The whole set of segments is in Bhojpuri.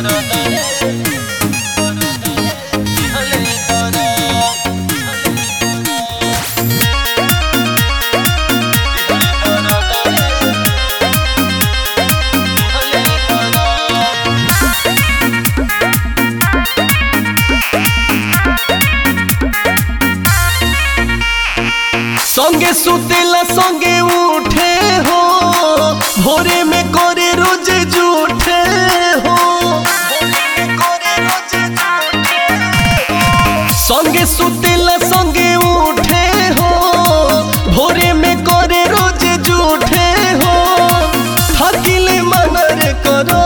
संगे सुतेला संगे उठे हो भोरे में करे रोज जूठे हो संगे सुतेला संगे उठे हो भोरे में करे रोज जूठे हो थकिले मनर करो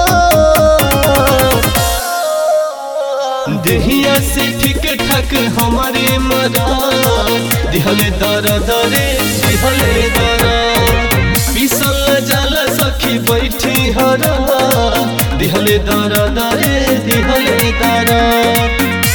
देहिया से ठीक ठाक हमारे मरा दिहले दर दरे दिहले दर पिसल जल सखी बैठी हरा दिहले दर दरे दिहले दर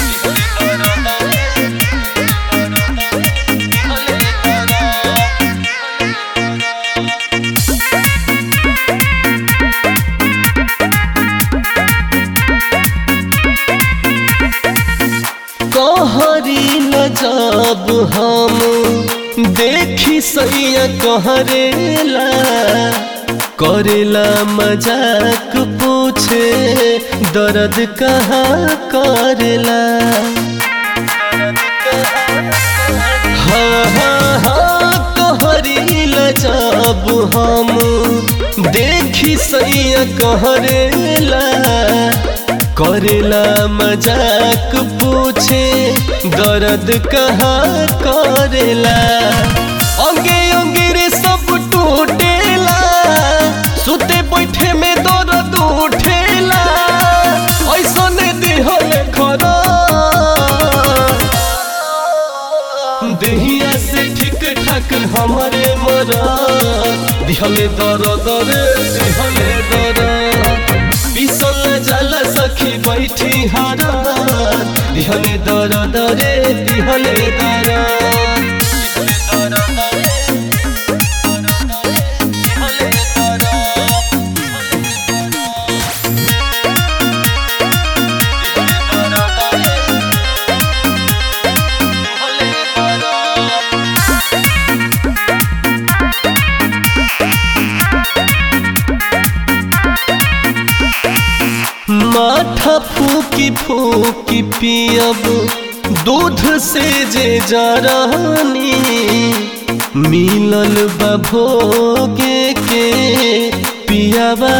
कहरी न जब हम देखी सैया कहरेला करेला मजाक पूछे दर्द कहाँ करेला हाँ हाँ हाँ कहरीला जब हम देखी सैया कहरेला करेला मजाक पूछे दर्द कहाँ करेला अंगे अंगे रे सब टूटेला सुते बैठे में दर्द उठेला ऐसा ने दिहल खरा देहिया से ठीक ठाक हमारे मरा दिहले दर दरे दिहले दर पिसल जल सखी बैठी हारा दिहले दर दरे दिहले दर माथा फूकी फूकी पियब दूध से जे जरानी मिलल बा भोगे के पियावा